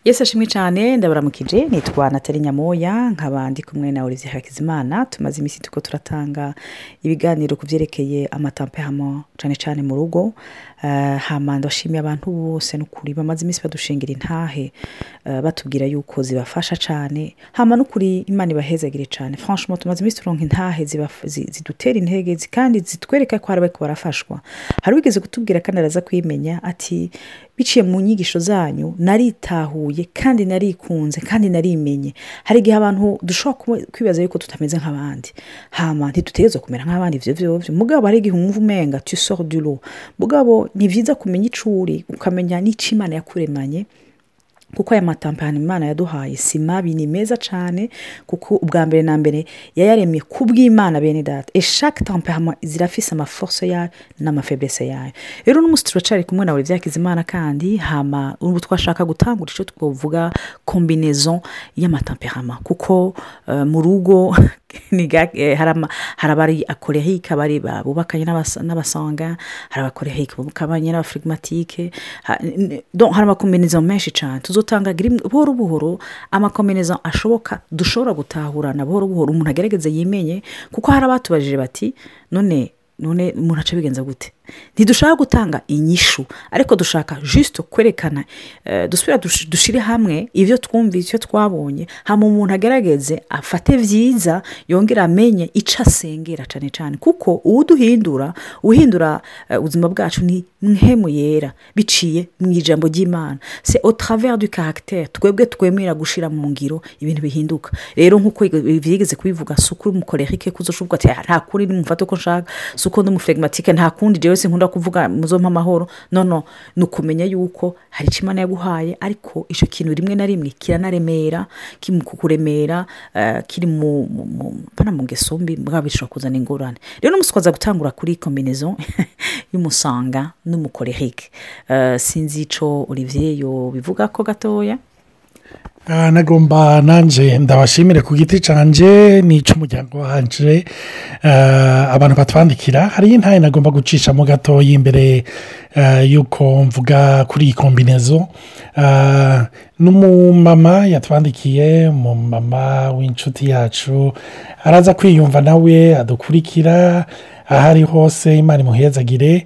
yesi ashimwe cyane ndabaramukije nitwa natali nyamoya nkaba ndi kumwe na olivier hakizimana tumaze iminsi tuko turatanga ibiganiro ku byerekeye amatampehamo cyane cyane mu rugo uh, hama ndashimiye abantu bose n'ukuri bamaze iminsi badushingira intahe uh, batubwira yuko zibafasha cyane hama n'ukuri imana ibahezagire cyane franchement tumaze iminsi turonka intahe zidutera intege kandi zitwereka ko hari bariko barafashwa hari wigeze kutubwira kandi araza kwimenya ati biciye mu nyigisho zanyu naritahuye kandi narikunze kandi narimenye hari igihe abantu dushobora kwibaza yuko tutameze nk'abandi hama ntitutegerezwa kumera nk'abandi ivyo vyovyo mugabo hari igihe umva umenga tu sors du lot mugabo ni vyiza kumenya ico uri ukamenya n'ico imana yakuremanye kuko aya matampani imana yaduhaye si mabi ni meza cyane kuko ubwa mbere na mbere yayaremye ku bw'imana bene data eshake tampehama zirafise amaforce yayo n'amafeblese yayo rero n'umunsi turacari kumwe nawe byakizimana kandi hama ubu twashaka gutangura icyo twavuga kombinezon y'amatampehama kuko uh, mu rugo hari abari akorehike abari bubakanye n'abasanga hari abakorehike bubakanye n'abafirigimatike hari amakombinezon menshi cyane tuzotanga buhoro buhoro amakombinezon ashoboka dushobora gutahurana buhoro buhoro umuntu agerageze yimenye kuko hari abatubajije bati none none umuntu aca bigenza gute ntidushaka gutanga inyishu ariko dushaka jisito kwerekana dusubira dushyire hamwe ibyo twumvise icyo twabonye hama umuntu agerageze afate byiza yongera amenye icyo asengera cyane cyane kuko uwuduhindura uhindura ubuzima bwacu ni nkemu yera biciye mu ijambo ry'imana se au travers du caractère twebwe twemera gushyira mu ngiro ibintu bihinduka rero nk'uko byigeze kubivuga si ukuri umukorerike kuzashoboka ati nta kuri nimufate uko nshaka si uko ndi umufirigimatike nta kundi rero wese nkunda kuvuga muzompa amahoro nono ni ukumenya yuko hari icyo imana yaguhaye ariko icyo kintu rimwe na rimwe kiranaremera kiri mu kukuremera kiri mu mu ngeso mbi bwaba bishobora kuzana ingorane rero n'umunsi twaza gutangura kuri kombinezo y'umusanga n'umukorehike sinzi icyo olivier yo bivuga ko gatoya nagomba nanjye ndabashimire ku giti cyanjye n'icy'umuryango wanje abantu batwandikira hariyo intaye nagomba gucishamo gatoya imbere y'uko mvuga kuri iyi kombinezo n'umumama yatwandikiye umumama w'inshuti yacu araza kwiyumva nawe adukurikira aho ari hose imana imuhezagire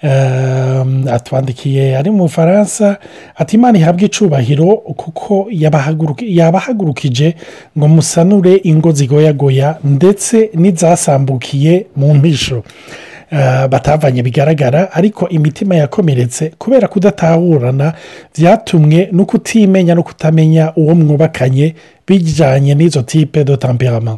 atwandikiye ari mu bufaransa ati imana ihabwe icubahiro kuko yabahagurukije ngo musanure ingo zigoyagoya ndetse n'izasambukiye mu mpisho batavanye bigaragara ariko imitima yakomeretse kubera kudatahurana byatumwe no kutimenya no kutamenya uwo mwubakanye bijyanye n'izo tipe do tamperama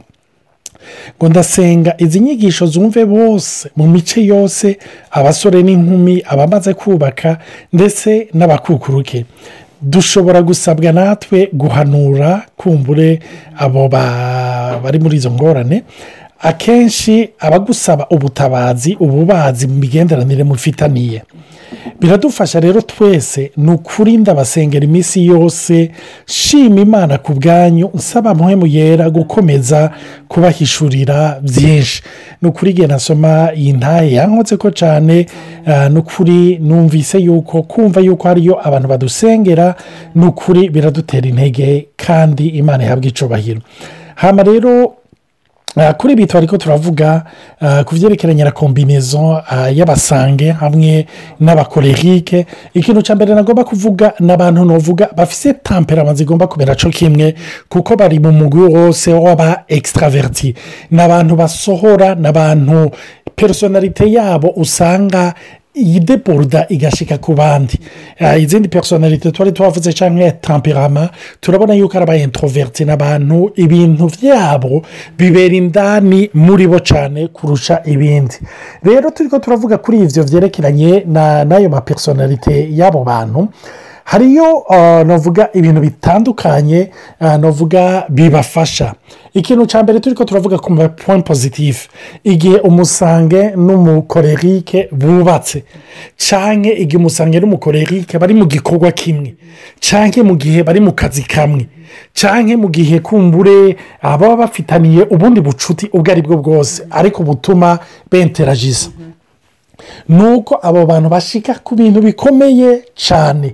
ngo ndasenga izi nyigisho zumve bose mu mice yose abasore n'inkumi abamaze kubaka ndetse n'abakukuruke dushobora gusabwa natwe guhanura kumbure abo bari muri izo ngorane akenshi abagusaba ubutabazi ububazi mu migenderanire mufitaniye biradufasha rero twese ni ukuri ndabasengera iminsi yose shima imana ku bwanyu nsaba muhemu yera gukomeza kubahishurira byinshi ni ukuri igihe nasoma iyi ntaye yankotse ko cyane ni ukuri numvise yuko kumva yuko hariyo abantu badusengera ni ukuri biradutera intege kandi imana ihabwa icubahiro hano rero kuri ibi twari ko turavuga ku byerekeranye na kombinezo y'abasange hamwe n'abakorerike ikintu cya mbere nagomba kuvuga ni abantu navuga bafite tamperama zigomba kumera cyo kimwe kuko bari mu mugwi wose w'aba ekisitaraveriti ni abantu basohora ni abantu personalite yabo usanga iyi deboruda igashika ku bandi izindi personalite twari twavuze cyangwa tamperama turabona yuko ari aba introverti n'abantu ibintu byabo bibera indani muri bo cyane kurusha ibindi rero turi ko turavuga kuri ibyo byerekeranye n'ayo mapersonalite y'abo bantu hariyo navuga ibintu bitandukanye navuga bibafasha ikintu cya mbere turi ko turavuga ku mapuwa pozitifu igihe umusange n'umukorerike bubatse cyangwa igihe umusange n'umukorerike bari mu gikorwa kimwe cyangwa mu gihe bari mu kazi kamwe cyangwa mu gihe kumbure baba bafitaniye ubundi bucuti ubwo ari bwo bwose ariko butuma benteragiza ni uko abo bantu bashika ku bintu bikomeye cyane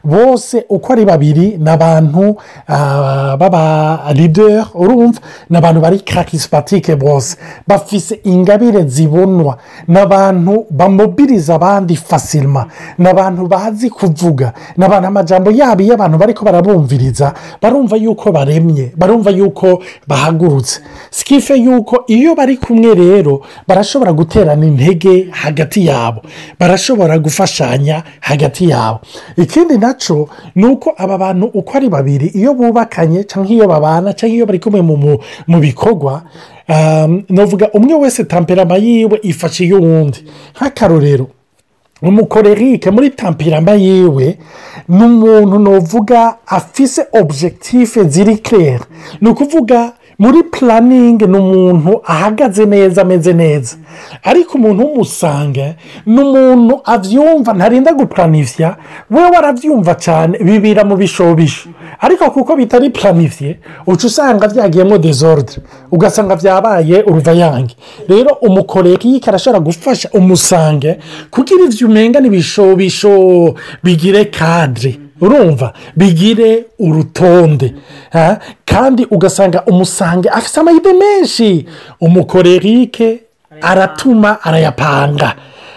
bose uko ari babiri ni abantu ah, b'aba leader urumva ni abantu bari karisipatike bose bafise ingabire zibonwa ni abantu bamobiriza abandi fasirima ni abantu bazi kuvuga ni abantu amajambo yabo iyo abantu bariko barabumviriza barumva yuko baremye barumva yuko bahagurutse sikife yuko iyo bari kumwe rero barashobora guterana intege hagati yabo barashobora gufashanya hagati yabo ikindi nacyo ni uko aba bantu uko ari babiri iyo bubakanye cyangwa iyo babana cyangwa iyo bari kumwe mu- mu- mu bikorwa um, navuga umwe wese tamperama yiwe ifashe iy'uwundi nk'akarorero umukorerike muri tampirama yiwe ni umuntu nuvuga afise objective ziri claire ni ukuvuga muri puraningi ni umuntu ahagaze neza ameze neza ariko umuntu w'umusange ni umuntu abyumva ntarinda gupuranifya we warabyumva cyane bibira mu bishobisho ariko kuko bitari puranifye uca usanga byagiyemo dezordre ugasanga byabaye uruvayange rero umukorerike arashobora gufasha umusange kugira ibyo umenga n'ibishobisho bigire kadire urumva bigire urutonde ha? kandi ugasanga umusange afite amayide menshi umukorerike aratuma arayapanga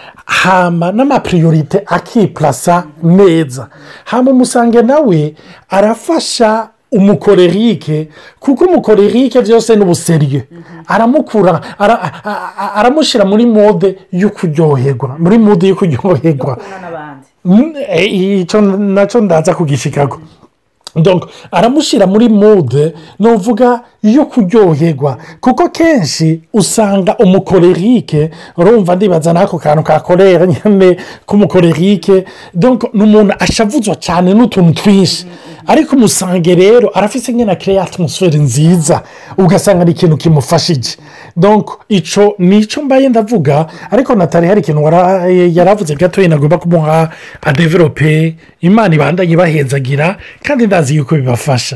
hama n'amapiriyorite akipurasa neza hama umusange nawe arafasha umukorerike kuko umukorerike byose ni ubuseriye aramukura ara- a- a- aramushyira muri mode yo kuryoherwa muri mode yo kuryoherwa Mm, eh, icyo nacyo ndaza kugishikago donc aramushyira muri mude ni uvuga yo kuryoherwa kuko kenshi usanga umukorerike urumva ndibaza n'ako kantu ka korera nyine k'umukorerike donc ni umuntu ashavuzwa cyane n'utuntu twinshi ariko umusange rero arafite nyine kereya atmosfere nziza ugasanga ni ikintu kimufashije donc icyo ni icyo mbaye ndavuga ariko natali hari ikintu wara- yaravuze gatoya nagomba kumuha adeverope imana ibandanye ibahenzagira kandi ndazi yuko bibafasha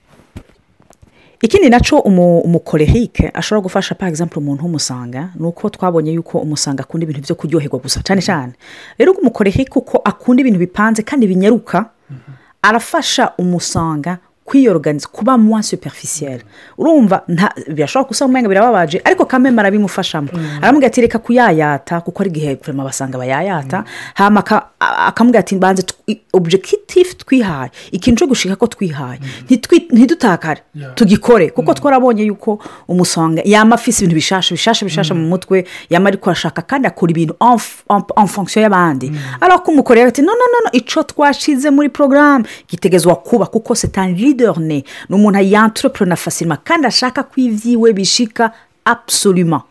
ikindi nacyo umu- umukorerike ashobora gufasha par exemple umuntu w'umusanga ni uko twabonye yuko umusanga akunda ibintu byo kuryoherwa gusa cyane cyane rero umukorerike uko akunda ibintu bipanze kandi binyaruka arafasha umusanga kwiyoroganiza kuba mwa superficielle urumva nta birashobora gusa umwanya birababaje ariko kameme arabimufashamo aramubwira ati reka kuyayata kuko ari igihe kurema basanga bayayata hama aka- a- akamubwira ati mbanze tw- objectif twihaye ikintu cyo gushika ko twihaye Ntitwi- ntidutakare tugikore kuko twarabonye yuko umusonga yama afise ibintu bishasha bishasha bishasha mu mutwe yama ariko arashaka kandi akora ibintu en f- en- en fonction y'abandi ariko umukorera ati no no no no icyo twashize muri porogaramu gitegezwa kuba kuko c'est un leader ne ni umuntu yantrepreneur facilement kandi ashaka ko ibyiwe bishika absolument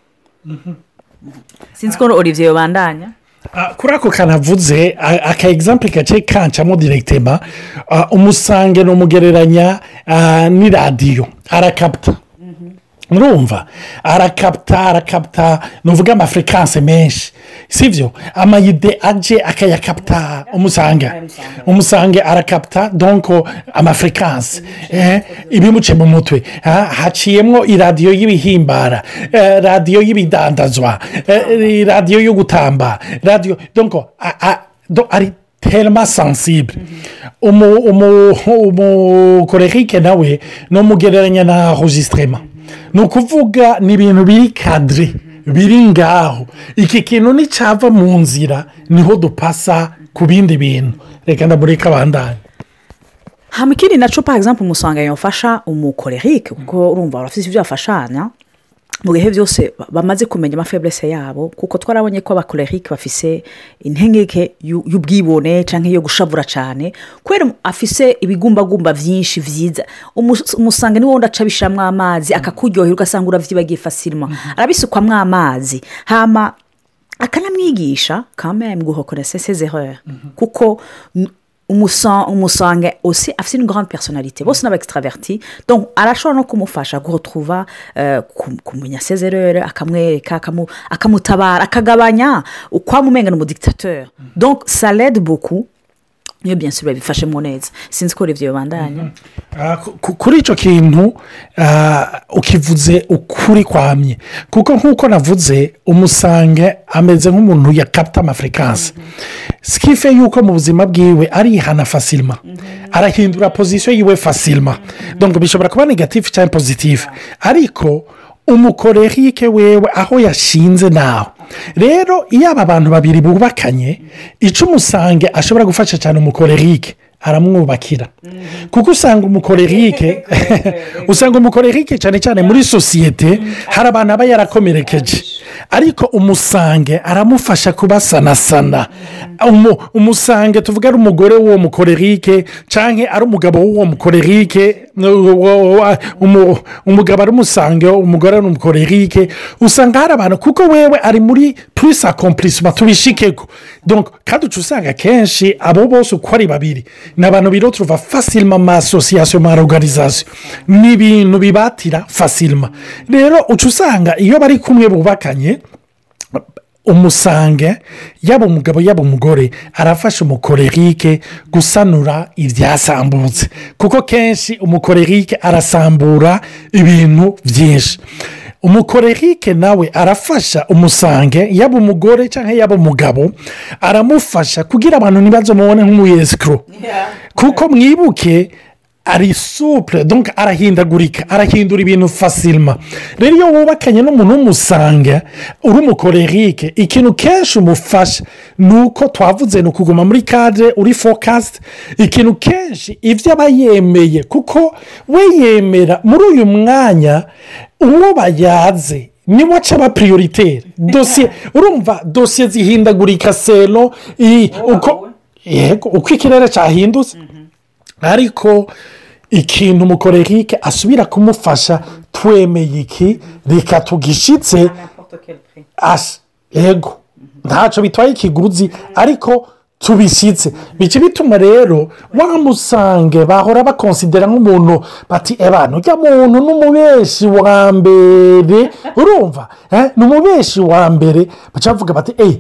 sinzi ko olivier yobandanya Ah, kuri ako kanavuze a- aka egisample gace kancamo direkitema ah, umusange ni umugereranya ah, n'iradiyo arakapta urumva arakapta arakapta ni uvuga amafrekanse menshi sibyo amayide aje akayakapta umusanga umusange arakapta donko amafrekanse eh, ibimuce mu mutwe ha- haciyemo iradiyo y'ibihimbara eh, radiyo y'ibidandazwa eh, radiyo yo gutamba radiyo donko a- a- do- ari terima sansibure umukorerike nawe ni umugereranya na rojisitirema ni ukuvuga ni ibintu biri kadire biri ngaho iki kintu nicyava mu nzira niho dupasa ku bindi bintu reka ndamureka abandanye hama ikindi nacyo par exemple umusanga yafasha umukorerike kuko urumva barafite ibyo bafashanya mu bihe byose ba- bamaze kumenya amafeburese yabo kuko twarabonye ko abakorerike bafise intengeke y'u- y'ubwibone cyangwa iyo gushavura cyane kubera afise ibigumbagumba byinshi byiza Umus- umusanga niwo wundi aca abishyiramo amazi akakuryohera ugasanga uravyibagiye fasirima arabisukwamo amazi hama akanamwigisha kamere mu guhokora sesezerere kuko n- umusa- umusange osi afite une grande personnalité bose n'aba extraverti donc arashobora no kumufasha guhotruva kumenya sezerere akamwereka akamu- akamutabara akagabanya ukwamumenga ni umudictateur donc ça l'aide beaucoup niyo byansi babifashemo neza sinzi ko ibyo bibandanya Ah, ku- ku- kuri icyo kintu ah, ukivuze ukuri kwamye kuko nk'uko navuze umusange ameze nk'umuntu ya kapitama afurikanse sikife yuko mu buzima bwiwe arihana fasilima arahindura pozisiyo yiwe fasilima donc bishobora kuba negatifu cyangwa pozitifu ariko umukorerike wewe aho yashinze naho rero iyo aba bantu babiri bubakanye icyo umusange ashobora gufasha cyane umukorerike aramwubakira kuko usanga umukorerike usanga umukorerike cyane cyane muri sosiyete hari abantu aba yarakomerekeje ariko umusange aramufasha kubasanasana Umu- umusange tuvuga ari umugore w'uwo mukorerike cyangwa ari umugabo w'uwo mukorerike umu- umugabo ari umusange umugore ari umukorerike usanga hari abantu kuko wewe ari muri purisi akompurisima tubishikeko Donc, kandi uca usanga kenshi abo bose uko ari babiri ni abantu biro turuva fasilima ma asosiyasiyo ma organizasiyo ni ibintu bibatira fasilima rero uca usanga iyo bari kumwe bubakanye umusange yaba umugabo yaba umugore arafasha umukorerike gusanura ibyasambutse kuko kenshi umukorerike arasambura ibintu byinshi umukorerike nawe arafasha umusange yaba umugore cyangwa yaba umugabo aramufasha kugira abantu ntibaze mubone nk'umuyesikoro kuko mwibuke ari supure donc arahindagurika arahindura ibintu fasilima rero iyo wubakanye n'umuntu w'umusange uri umukorerike ikintu kenshi umufasha ni uko twavuze ni ukuguma muri kadire uri fokasite ikintu kenshi ibyo aba yemeye kuko we yemera muri uyu mwanya uwo bayaze niwe aca aba piriyoriteri dosiye urumva dosiye zihindagurika selo iyi uko yego uko ikirere cyahindutse ariko ikintu umukorerike asubira kumufasha twemeye iki reka tugishyitse asa yego ntacyo bitwaye ikiguzi ariko tubishyitse bica bituma rero wamusange bahora bakonsidera nk'umuntu bati ebana ujya muntu n'umubeshi wa mbere urumva eh, ni umubeshi wa mbere baca bavuga bati eee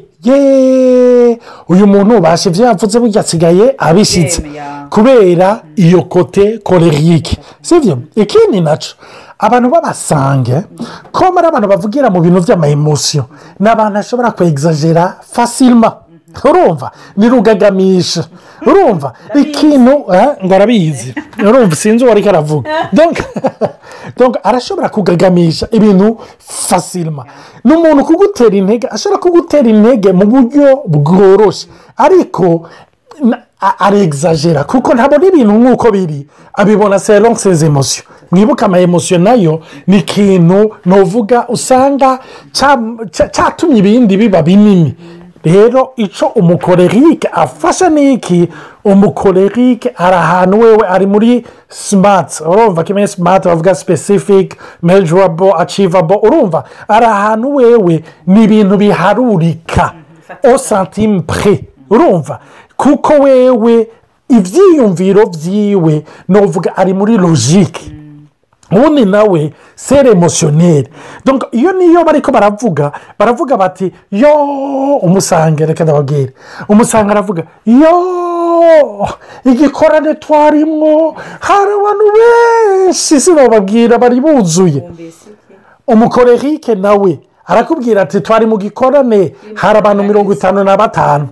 yeee uyu muntu ubasha ibyo yavuze burya asigaye abishyitse Yemeye. kubera iyo kote korerike sibyo ikindi nacyo abantu b'abasange ko ari abantu bavugira mu bintu by'amaemosiyo ni abantu bashobora kwegizagera fasilima urumva ni rugagamisha urumva ikintu eh, ngo arabizi urumva sinzi uwo ariko aravuga Donc, donc arashobora kugagamisha ibintu fasilima ni umuntu kugutera intege ashobora kugutera intege mu buryo bworoshye ariko na- a- arexagera kuko ntabona ibintu nk'uko biri abibona selon ses emosiyo mwibuke ama emosiyo nayo ni ikintu nuvuga usanga cya- cya- cyatumye ibindi biba binini rero icyo umukorerike afasha ni iki umukorerike ari ahantu wewe ari muri simati urumva kimwe simati bavuga sipesifike mejurabo acivabo urumva ari ahantu wewe ni ibintu biharurika o santime pre urumva kuko wewe ibyiyumviro byiwe nuvuga ari muri logike ubundi nawe sere emosiyoneri Donc, iyo niyo bari ko baravuga baravuga bati yo umusange reka ndababwire umusange aravuga yo igikorane twarimwo hari abantu benshi sinababwira bari buzuye umukorerike nawe arakubwira ati twari mu gikorane hari abantu mirongo itanu na batanu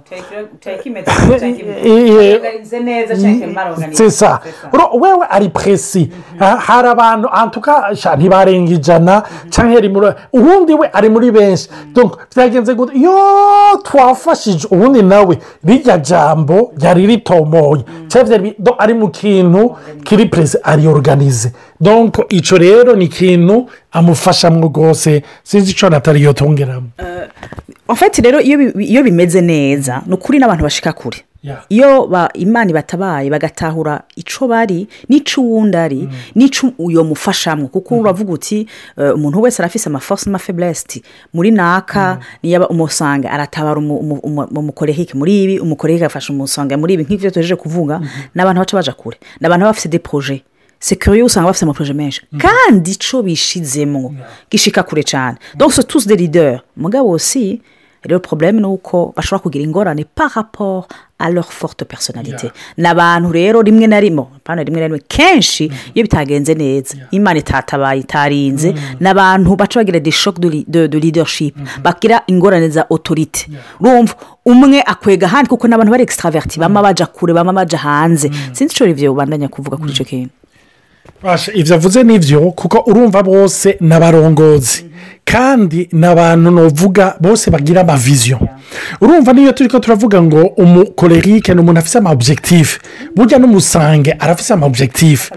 sesa wewe ari presi Ha- hari abantu antuka sha ntibarenga ijana cyangwa ari muri ubundi we ari muri benshi Donc, byagenze gute yo twafashije ubundi nawe rirya jambo ryari ritomoye cyangwa byari bi- do- ari mu kintu kiri presi ari organize donc icyo rero ni ikintu amufashamo rwose sinzi icyo natari yotongeramo ofeti rero iyo bi- iyo bimeze neza ni ukuri n'abantu bashika kure Yeah. iyo ba- imana ibatabaye bagatahura icyo bari n'icyo uwundi ari n'icyo uyo mufashamo kuko uravuga uti eh, umuntu wese arafise amafosi n'amafeburesiti muri naka niyo umusanga aratabara umu- umu- umu- umukorehike muri ibi umukorehike agafasha umusanga muri ibi nk'ibyo tugejeje kuvuga ni abantu baca baja kure ni abantu baba bafite de poroje sekuriyo usanga bafite amaporoje menshi kandi icyo bishizemo gishika kure cyane donc c'est tous des leaders mugabo si rero problème ni uko bashobora kugira ingorane par rapport à leur forte personnalité ni abantu rero rimwe na rimwe apana rimwe na rimwe kenshi iyo bitagenze neza imana itatabaye itarinze ni abantu baca bagira des chocs de, li- de, de leadership bagira ingorane za autorite urumva umwe akwega ahandi kuko n'abantu bari extraverti bama baja kure bama baja hanze sinzi ico rivyo ubandanya kuvuga kuri ico kintu Basha, ibyo avuze ni byo kuko urumva bose ni abarongozi kandi ni abantu nuvuga bose bagira amaviziyo urumva niyo turi ko turavuga ngo umukorerike ni umuntu afite ama objectif burya n'umusange arafite ama objectif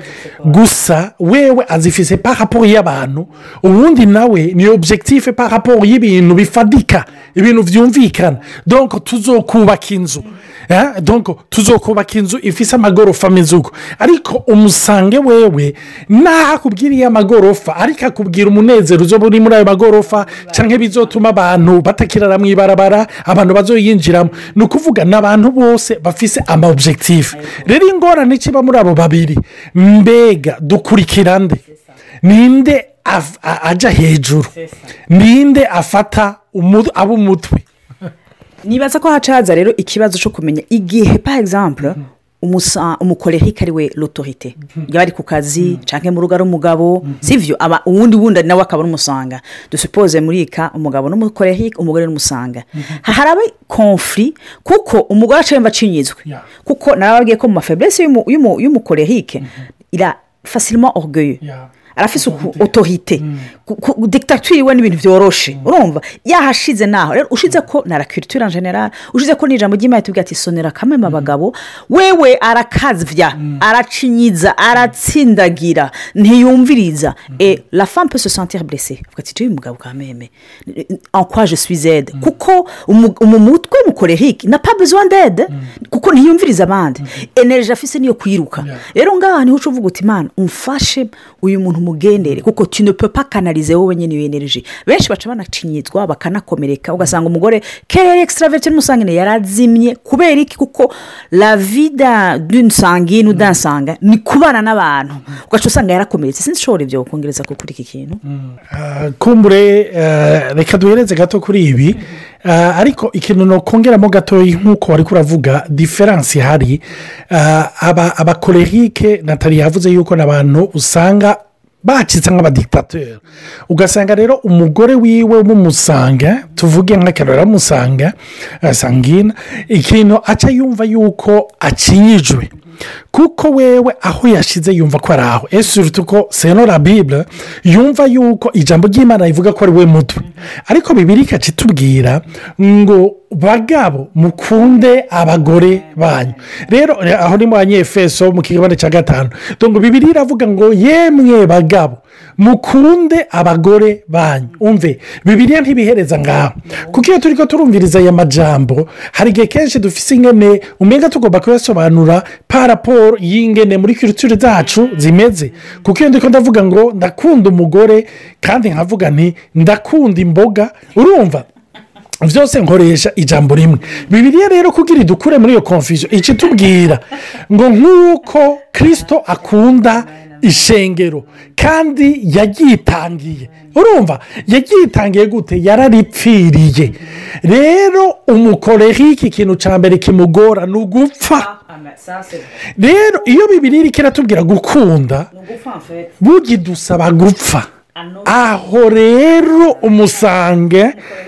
gusa wewe azifise par rapport y'abantu ubundi nawe ni objectif par rapport y'ibintu bifadika ibintu byumvikana donc tuzokubaka inzu Eh, donc tuzokubaka inzu ifise amagorofa ameze uko ariko umusange wewe naho akubwiriye amagorofa ariko akubwira umunezero uzo uri muri ayo magorofa cyangwa bizotuma abantu batakirara mu ibarabara abantu bazoyinjiramo ni ukuvuga ni abantu bose bafise ama objectif rero ingorane kiba muri abo babiri mbega dukurikira nde ninde av- a- ajya hejuru ninde afata umu- ab'umutwe nibaza ko hacaza rero ikibazo cyo kumenya igihe par exemple umusa- umukorerike ari we l'autorité yaba ari ku kazi cyangwa mu rugo ari umugabo sivyo aba uwundi wundi nawe akaba ari umusanga dusupoze muri ika umugabo n'umukorerike umugore n'umusanga haraba konfuri kuko umugore aca yumva acinyizwe Yeah. kuko narababwiye ko mu mafeblese y'umu- y'umu- y'umukorerike ira facilement orgueil Yeah. arafise uku otorite dictature iwe n'ibintu byoroshe urumva yahashize naho rero ushize ko na la culture en general ushize ko n'ijambo ry'imana tubwira ati sonera kamwe abagabo wewe arakazvya aracinyiza aratsindagira ntiyumviriza et la femme peut se sentir blessée avuga ati tuyu mugabo ka meme en quoi je suis aide kuko umu umu mutwe mukorerike na pas besoin d'aide kuko ntiyumviriza abandi energie afise niyo kwiruka rero ngaha niho uca uvuga uti imana umfashe uyu muntu umugendere kuko tu ne peux pas canaliser wowe nyine iyo energie benshi baca banacinyizwa bakanakomereka ugasanga umugore kerere extraverte n'umusangine yarazimye kubera iki kuko la vida d'une sangine ou d'un sanga ni kubana n'abantu ugaca usanga yarakomeretse sinzi ishobora ibyo kongereza ko kuri iki kintu Ah, kumbure eh, reka duhereze gato kuri ibi Ah, ariko ikintu nokongeramo gatoya nk'uko wari kuravuga diferanse ihari Ah, aba abakorerike natali yavuze yuko n'abantu usanga bacitse nk'abadikitateri ugasanga rero umugore wiwe w'umusanga tuvuge nk'akarora musanga sangina ikintu aca yumva yuko akinyijwe kuko wewe aho yashize yumva ko ari aho ese uruta uko senora bibure yumva yuko ijambo ry'imana rivuga ko ari we mutwe ariko bibiri ikacitubwira ngo bagabo mukunde abagore banyu rero aho ni mu banyefeso mu kigabane cya gatanu ngo bibiri iravuga ngo yemwe bagabo mukunde abagore banyu umve bibiriya ntibihereza ngaho kuko iyo turi ko turumviriza aya majambo hari igihe kenshi dufise ingene umenya tugomba kuyasobanura paraporo y'ingene muri kiritire zacu zimeze kuko iyo ndiko ndavuga ngo ndakunda umugore kandi nkavuga nti ndakunda imboga urumva byose nkoresha ijambo rimwe bibiriya rero kugira idukure muri iyo konfusiyo ikitubwira ngo nk'uko kirisito akunda ishengero kandi yagitangiye urumva yagitangiye gute yararipfiriye rero umukorerike ikintu cya mbere kimugora ni ugupfa rero iyo bibiri iri kiratubwira gukunda bugidusaba gupfa aho rero umusange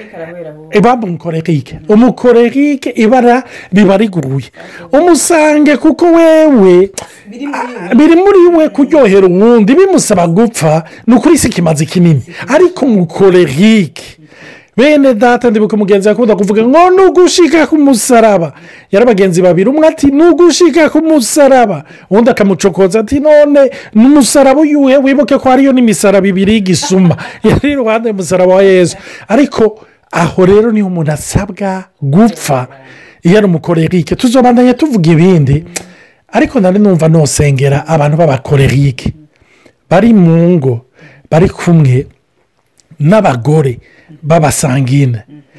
baba umukorerike umukorerike ibara riba riguruye umusange kuko wewe biri muri we kuryohera uwundi bimusaba gupfa ni ukuri si ikimazi kinini ariko umukorerike bene data ndibuka umugenzi akunda kuvuga ngo ni ugushika ku musaraba yari abagenzi babiri umwe ati ni ugushika ku musaraba undi akamucokoza ati none ni umusaraba uyuhe wibuke ko hariyo n'imisaraba ibiri y'igisuma yari iruhande y'umusaraba wa yezu ariko aho rero niho umuntu asabwa gupfa iyo ari umukorerike tuzobandanya tuvuga ibindi ariko nari numva nosengera abantu b'abakorerike bari mu ngo bari kumwe n'abagore b'abasangine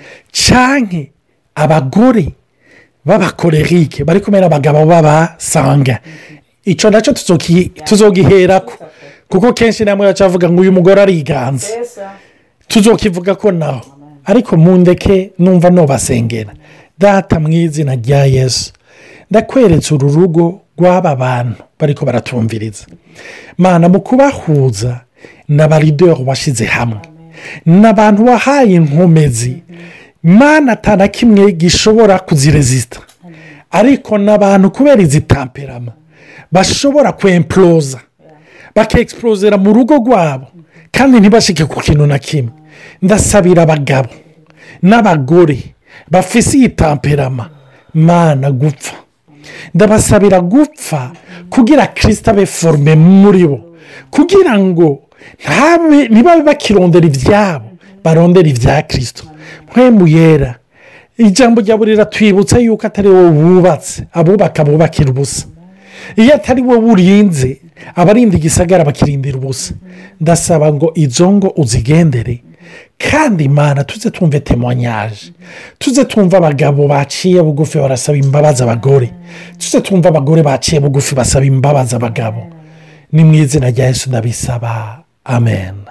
cyane abagore b'abakorerike bari kumwe n'abagabo b'abasanga icyo nacyo tuzogiherako kuko kenshi namwe bacavuga ngo uyu mugore ariganza tuzokivuga ko nawe ariko mundeke numva nubasengera data mu izina rya yesu ndakweretse uru rugo rw'aba bantu bariko baratumviriza mana mu kubahuza n'abarideri washyize hamwe n'abantu wahaye inkomezi mana atana kimwe gishobora kuzirezita ariko n'abantu kubera izi tamperama bashobora kwemporoza bakexporozera mu rugo rwabo kandi ntibashike ku kintu na kimwe ndasabira abagabo n'abagore bafise iyi tamperama mana gupfa ndabasabira gupfa kugira kirisita abe forume muri bo kugira ngo ntibabe bakirondera ibyabo barondera ibya kirisito mpemu yera ijambo rya buri riratwibutsa yuko atari wowe wubatse abubaka bubakira ubusa iyo atari wowe urinze abarinda igisagara bakirindira ubusa ndasaba ngo izo ngo uzigendere kandi imana tuze twumve temonyaje tuze twumve abagabo baciye bugufi barasaba imbabazi abagore tuze twumve abagore baciye bugufi basaba imbabazi abagabo ni mu izina rya yesu ndabisaba amen